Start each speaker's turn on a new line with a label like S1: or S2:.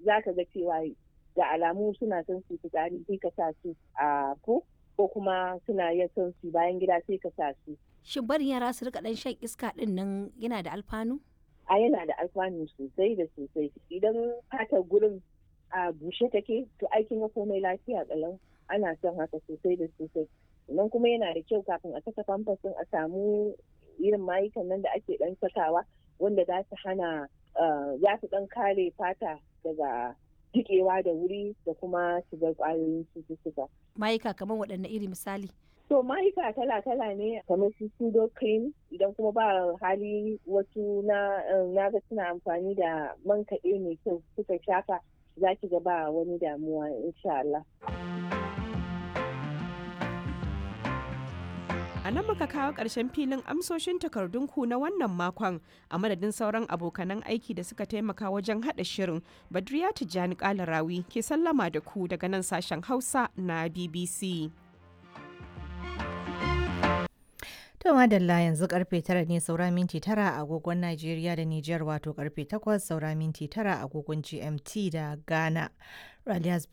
S1: za ka ga cewa da alamu suna son su fitsari sai ka sa su a ko ko kuma suna yin son su bayan gida sai ka sa su
S2: Shin barin yara su rika dan shan iska din nan yana da alfanu?
S1: a yana da alfanu sosai da sosai idan fatar gurin a bushe take to aikin ga komai lafiya kalau ana son haka sosai da sosai sannan kuma yana da kyau kafin a saka famfasin a samu irin mayukan nan da ake dan sakawa wanda za su hana za su dan kare fata daga jikewa da wuri da kuma shigar kwayoyin cututtuka.
S2: Mayuka kamar waɗanne iri misali?
S1: To mayuka kala-kala ne kamar su pseudo cream idan kuma ba hali wasu na ga suna amfani da man kaɗe mai kyau suka shafa za ki ga ba wani damuwa insha Allah.
S3: A nan muka kawo ƙarshen filin amsoshin takardunku na wannan makon a madadin sauran abokanan aiki da suka taimaka wajen haɗa shirin Badriya Tijjani Kalarawi ke sallama da ku daga nan sashen Hausa na BBC.
S4: To madalla yanzu karfe tara ne saura minti tara a agogon Najeriya da Nijar wato karfe takwas saura minti tara a agogon GMT da Ghana. Ralias